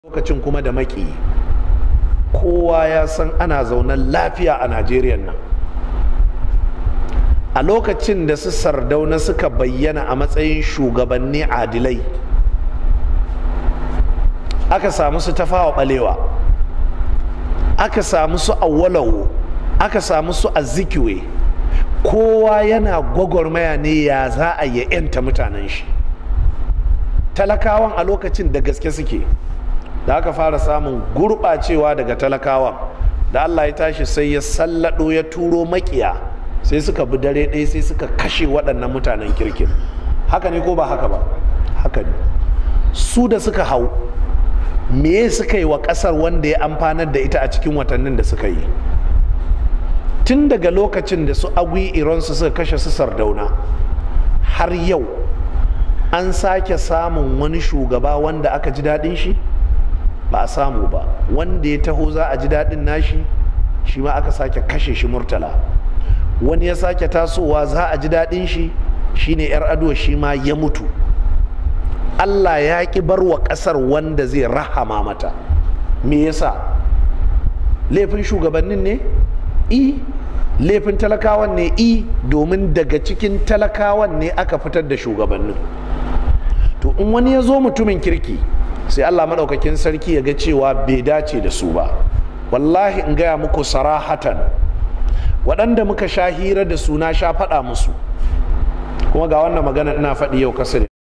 lokacin kuma da maki kowa ya san ana zaunan lafiya a najeriya nan a lokacin da su sardauna suka bayyana a matsayin shugabanni adilai aka samu su tafawa balewa aka samu su awwalawo aka samu su azikiwe kowa yana gwagwarmaya ne ya za a yi 'yanta mutanen shi talakawan a lokacin da gaske suke da aka fara samun gurɓacewa daga talakawan da allah ya tashi sai ya sallado ya turo makiya sai suka bi dare ɗaya sai suka kashe waɗannan mutanen kirkin haka ne ko ba haka ba haka ne su da suka hau me suka yi wa ƙasar wanda ya amfanar da ita a cikin watannin da suka yi tun daga lokacin da su agwi iransu suka kashe su sardauna har yau an sake samun wani shugaba wanda aka ji daɗin shi ba a samu ba wanda ya taho za a ji daɗin nashi shi ma aka sake kashe shi murtala wani ya sake tasowa za a ji daɗin shi shine yar ado shi ma ya mutu allah ya ƙi bar wa ƙasar wanda zai rahama mata me yasa laifin shugabannin ne i laifin talakawan ne i domin daga cikin talakawan ne aka fitar da shugabannin to in wani ya zo mutumin kirki sai allah maɗaukakin sarki ya ga cewa bai dace da su ba wallahi in gaya muku sarahatan waɗanda muka sha hira da su na sha faɗa musu kuma ga wannan magana ina faɗi yau kasar